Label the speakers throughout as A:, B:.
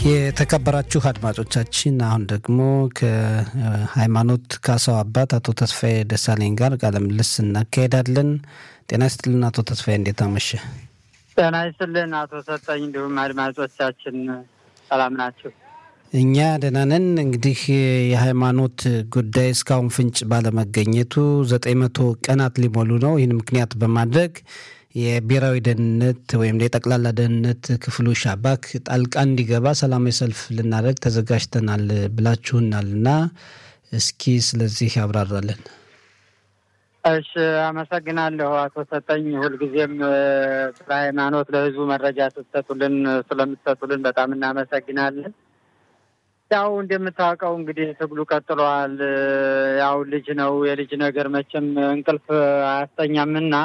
A: የተከበራችሁ አድማጮቻችን አሁን ደግሞ ከሃይማኖት ካሳው አባት አቶ ተስፋዬ ደሳለኝ ጋር ቃለ ምልልስ እናካሄዳለን። ጤና ይስጥልን አቶ ተስፋዬ፣ እንዴት አመሸ?
B: ጤና ይስጥልን አቶ ሰጠኝ፣ እንዲሁም አድማጮቻችን ሰላም ናቸው?
A: እኛ ደህና ነን። እንግዲህ የሃይማኖት ጉዳይ እስካሁን ፍንጭ ባለመገኘቱ ዘጠኝ መቶ ቀናት ሊሞሉ ነው። ይህን ምክንያት በማድረግ የብሔራዊ ደህንነት ወይም የጠቅላላ ደህንነት ክፍሉ ሻባክ ጣልቃ እንዲገባ ሰላማዊ ሰልፍ ልናደርግ ተዘጋጅተናል ብላችሁናል እና እስኪ ስለዚህ ያብራራለን።
B: እሺ፣ አመሰግናለሁ አቶ ሰጠኝ። ሁልጊዜም ስለ ሃይማኖት ለህዝቡ መረጃ ስትሰጡልን ስለምትሰጡልን በጣም እናመሰግናለን። ያው እንደምታውቀው እንግዲህ ትግሉ ቀጥሏል። ያው ልጅ ነው የልጅ ነገር መቼም እንቅልፍ አያስተኛምና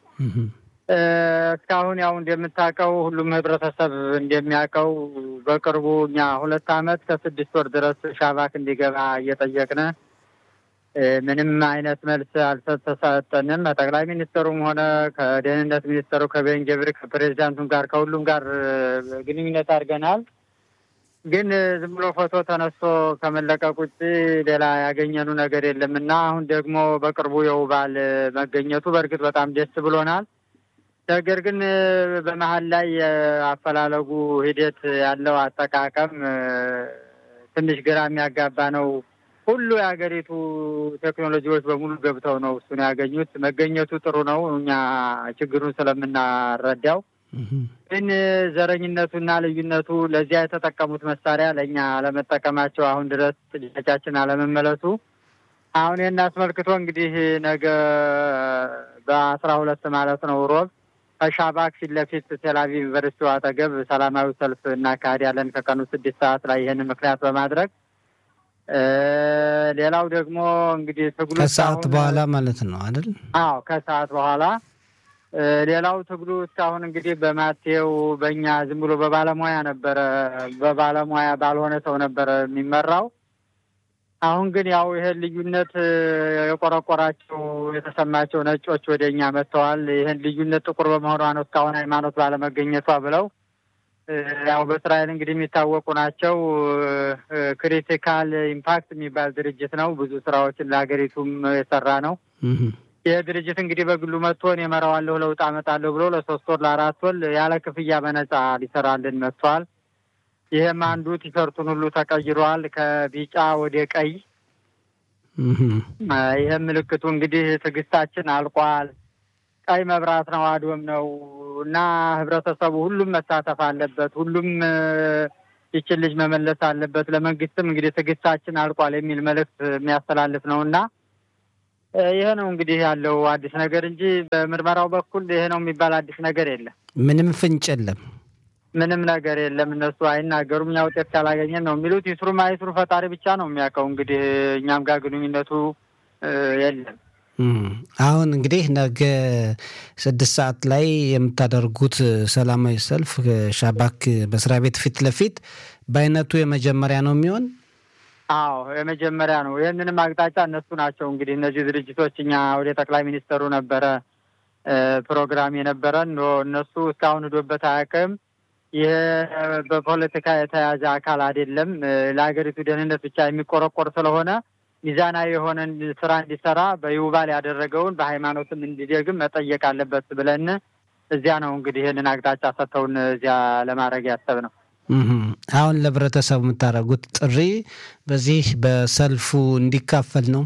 B: እስካሁን ያው እንደምታውቀው ሁሉም ህብረተሰብ እንደሚያውቀው በቅርቡ እኛ ሁለት አመት ከስድስት ወር ድረስ ሻባክ እንዲገባ እየጠየቅን ምንም አይነት መልስ አልተሰጠንም። ከጠቅላይ ሚኒስትሩም ሆነ ከደህንነት ሚኒስትሩ ከቤንጀብር ከፕሬዚዳንቱም ጋር ከሁሉም ጋር ግንኙነት አድርገናል። ግን ዝም ብሎ ፎቶ ተነስቶ ከመለቀቅ ውጭ ሌላ ያገኘኑ ነገር የለም እና አሁን ደግሞ በቅርቡ የውባል መገኘቱ በእርግጥ በጣም ደስ ብሎናል። ነገር ግን በመሀል ላይ የአፈላለጉ ሂደት ያለው አጠቃቀም ትንሽ ግራ የሚያጋባ ነው። ሁሉ የሀገሪቱ ቴክኖሎጂዎች በሙሉ ገብተው ነው እሱን ያገኙት። መገኘቱ ጥሩ ነው፣ እኛ ችግሩን ስለምናረዳው። ግን ዘረኝነቱና ልዩነቱ ለዚያ የተጠቀሙት መሳሪያ ለእኛ አለመጠቀማቸው አሁን ድረስ ጥያቄያችን አለመመለሱ አሁን ይህን አስመልክቶ እንግዲህ ነገ በአስራ ሁለት ማለት ነው ሮብ ከሻባክ ፊት ለፊት ቴልአቪቭ ዩኒቨርሲቲ አጠገብ ሰላማዊ ሰልፍ እናካሄዳለን ከቀኑ ስድስት ሰዓት ላይ ይህን ምክንያት በማድረግ ሌላው ደግሞ እንግዲህ ትግሉ
A: ከሰዓት በኋላ ማለት ነው አይደል?
B: አዎ ከሰዓት በኋላ ሌላው ትግሉ እስካሁን እንግዲህ በማቴው በእኛ ዝም ብሎ በባለሙያ ነበረ፣ በባለሙያ ባልሆነ ሰው ነበረ የሚመራው። አሁን ግን ያው ይህን ልዩነት የቆረቆራቸው የተሰማቸው ነጮች ወደ እኛ መጥተዋል። ይህን ልዩነት ጥቁር በመሆኗ ነው እስካሁን ሃይማኖት ባለመገኘቷ ብለው ያው በእስራኤል እንግዲህ የሚታወቁ ናቸው። ክሪቲካል ኢምፓክት የሚባል ድርጅት ነው። ብዙ ስራዎችን ለሀገሪቱም የሰራ ነው። ይህ ድርጅት እንግዲህ በግሉ መጥቶ እኔ እመራዋለሁ፣ ለውጥ አመጣለሁ ብሎ ለሶስት ወር ለአራት ወር ያለ ክፍያ በነጻ ሊሰራልን መጥቷል። ይህም አንዱ ቲሸርቱን ሁሉ ተቀይሯል ከቢጫ ወደ ቀይ። ይህም ምልክቱ እንግዲህ ትዕግስታችን አልቋል። ቀይ መብራት ነው፣ አድወም ነው እና ህብረተሰቡ ሁሉም መሳተፍ አለበት። ሁሉም ይችን ልጅ መመለስ አለበት። ለመንግስትም እንግዲህ ትዕግስታችን አልቋል የሚል መልእክት የሚያስተላልፍ ነው እና ይሄ ነው እንግዲህ ያለው አዲስ ነገር እንጂ በምርመራው በኩል ይሄ ነው የሚባል አዲስ ነገር የለም።
A: ምንም ፍንጭ የለም።
B: ምንም ነገር የለም። እነሱ አይናገሩም። እኛ ውጤት ካላገኘን ነው የሚሉት። ይስሩም አይስሩ ፈጣሪ ብቻ ነው የሚያውቀው። እንግዲህ እኛም ጋር ግንኙነቱ የለም።
A: አሁን እንግዲህ ነገ ስድስት ሰዓት ላይ የምታደርጉት ሰላማዊ ሰልፍ ሻባክ መስሪያ ቤት ፊት ለፊት በአይነቱ የመጀመሪያ ነው የሚሆን?
B: አዎ የመጀመሪያ ነው። ይህንንም አቅጣጫ እነሱ ናቸው እንግዲህ እነዚህ ድርጅቶች እኛ ወደ ጠቅላይ ሚኒስተሩ ነበረ ፕሮግራም የነበረን እነሱ እስካሁን ሂዶበት አያውቅም። ይህ በፖለቲካ የተያዘ አካል አይደለም። ለሀገሪቱ ደህንነት ብቻ የሚቆረቆር ስለሆነ ሚዛናዊ የሆነ ስራ እንዲሰራ በይውባል ያደረገውን በሃይማኖትም እንዲደግም መጠየቅ አለበት ብለን እዚያ ነው እንግዲህ ይህንን አቅጣጫ ሰጥተውን እዚያ ለማድረግ ያሰብነው።
A: አሁን ለህብረተሰቡ የምታደርጉት ጥሪ በዚህ በሰልፉ እንዲካፈል ነው?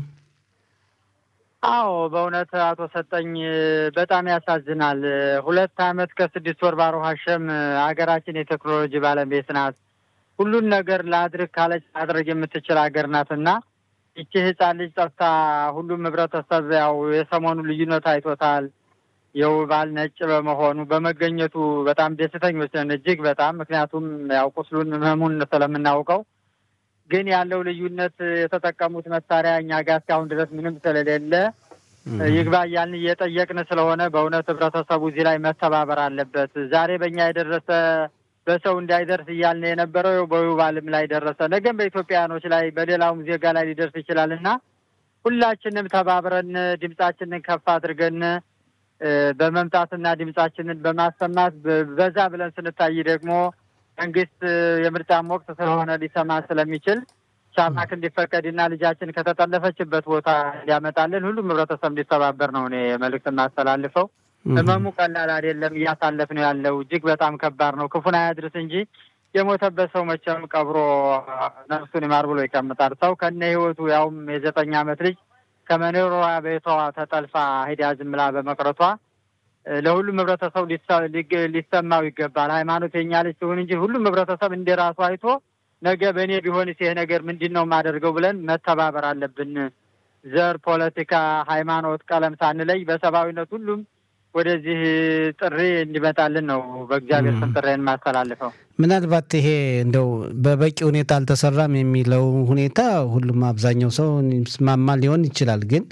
B: አዎ በእውነት አቶ ሰጠኝ በጣም ያሳዝናል። ሁለት አመት ከስድስት ወር ባሮ ሀሸም ሀገራችን የቴክኖሎጂ ባለቤት ናት። ሁሉን ነገር ለአድርግ ካለች ማድረግ የምትችል ሀገር ናት እና ይቺ ህፃን ልጅ ጠፍታ ሁሉም ህብረተሰብ ያው የሰሞኑ ልዩነት አይቶታል። የውባል ነጭ በመሆኑ በመገኘቱ በጣም ደስተኞች ነን እጅግ በጣም ምክንያቱም ያው ቁስሉን ህመሙን ስለምናውቀው ግን ያለው ልዩነት የተጠቀሙት መሳሪያ እኛ ጋር እስካሁን ድረስ ምንም ስለሌለ ይግባ እያልን እየጠየቅን ስለሆነ በእውነት ህብረተሰቡ እዚህ ላይ መተባበር አለበት። ዛሬ በእኛ የደረሰ በሰው እንዳይደርስ እያልን የነበረው በዩባልም ላይ ደረሰ። ነገም በኢትዮጵያውያኖች ላይ በሌላውም ዜጋ ላይ ሊደርስ ይችላል እና ሁላችንም ተባብረን ድምጻችንን ከፍ አድርገን በመምጣትና ድምጻችንን በማሰማት በዛ ብለን ስንታይ ደግሞ መንግስት የምርጫም ወቅት ስለሆነ ሊሰማ ስለሚችል ሻባክ እንዲፈቀድና ልጃችን ከተጠለፈችበት ቦታ እንዲያመጣልን ሁሉም ህብረተሰብ እንዲተባበር ነው እኔ መልዕክት የማስተላልፈው። ህመሙ ቀላል አይደለም፣ እያሳለፍ ነው ያለው እጅግ በጣም ከባድ ነው። ክፉን አያድርስ እንጂ የሞተበት ሰው መቼም ቀብሮ ነፍሱን ይማር ብሎ ይቀምጣል። ሰው ከነ ህይወቱ ያውም የዘጠኝ ዓመት ልጅ ከመኖሪያ ቤቷ ተጠልፋ ሂዳ ዝም ብላ በመቅረቷ ለሁሉም ህብረተሰብ ሊሰማው ይገባል። ሃይማኖት የኛ ልጅ ሲሆን እንጂ ሁሉም ህብረተሰብ እንደ ራሱ አይቶ ነገ በእኔ ቢሆንስ ይሄ ነገር ምንድን ነው የማደርገው ብለን መተባበር አለብን። ዘር፣ ፖለቲካ፣ ሃይማኖት፣ ቀለም ሳንለይ በሰብአዊነት ሁሉም ወደዚህ ጥሪ እንዲመጣልን ነው በእግዚአብሔር ስም ጥሪን የማስተላልፈው።
A: ምናልባት ይሄ እንደው በበቂ ሁኔታ አልተሰራም የሚለው ሁኔታ ሁሉም አብዛኛው ሰው ስማማ ሊሆን ይችላል ግን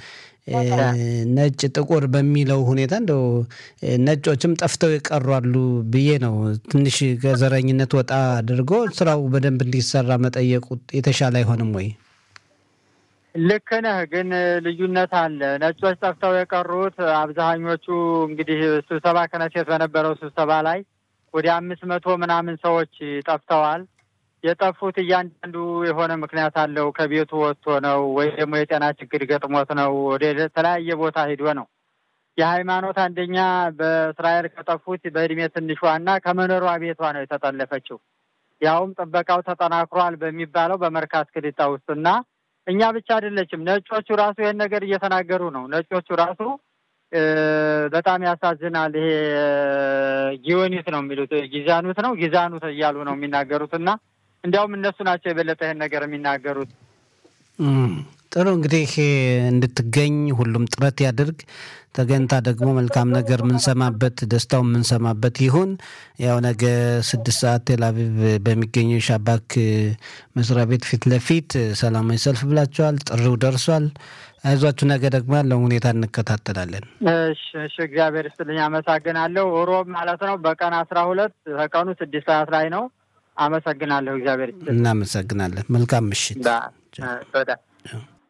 A: ነጭ ጥቁር በሚለው ሁኔታ እንደው ነጮችም ጠፍተው የቀሯሉ ብዬ ነው። ትንሽ ከዘረኝነት ወጣ አድርጎ ስራው በደንብ እንዲሰራ መጠየቁ የተሻለ አይሆንም ወይ?
B: ልክ ነህ፣ ግን ልዩነት አለ። ነጮች ጠፍተው የቀሩት አብዛኞቹ እንግዲህ ስብሰባ ከነሴት በነበረው ስብሰባ ላይ ወደ አምስት መቶ ምናምን ሰዎች ጠፍተዋል። የጠፉት እያንዳንዱ የሆነ ምክንያት አለው። ከቤቱ ወጥቶ ነው ወይ ደግሞ የጤና ችግር ገጥሞት ነው ወደ ተለያየ ቦታ ሂዶ ነው። የሃይማኖት አንደኛ በእስራኤል ከጠፉት በእድሜ ትንሿና ከመኖሪያ ቤቷ ነው የተጠለፈችው። ያውም ጥበቃው ተጠናክሯል በሚባለው በመርካት ክልጣ ውስጥና እኛ ብቻ አይደለችም። ነጮቹ ራሱ ይህን ነገር እየተናገሩ ነው። ነጮቹ ራሱ በጣም ያሳዝናል። ይሄ ጊዮኒት ነው የሚሉት ጊዛኑት ነው ጊዛኑት እያሉ ነው የሚናገሩት እና እንዲያውም እነሱ ናቸው የበለጠ ይህን ነገር የሚናገሩት።
A: ጥሩ እንግዲህ እንድትገኝ ሁሉም ጥረት ያድርግ። ተገኝታ ደግሞ መልካም ነገር የምንሰማበት ደስታው የምንሰማበት ይሁን። ያው ነገ ስድስት ሰዓት ቴል አቪቭ በሚገኘው የሻባክ መስሪያ ቤት ፊት ለፊት ሰላማዊ ሰልፍ ብላችኋል። ጥሪው ደርሷል። አይዟችሁ፣ ነገ ደግሞ ያለውን ሁኔታ እንከታተላለን።
B: እሺ፣ እሺ። እግዚአብሔር ይስጥልኝ። አመሰግናለሁ። ሮብ ማለት ነው በቀን አስራ ሁለት ከቀኑ ስድስት ሰዓት ላይ ነው። አመሰግናለሁ። እግዚአብሔር ይስጥልኝ።
A: እናመሰግናለን። መልካም ምሽት።
B: በጣም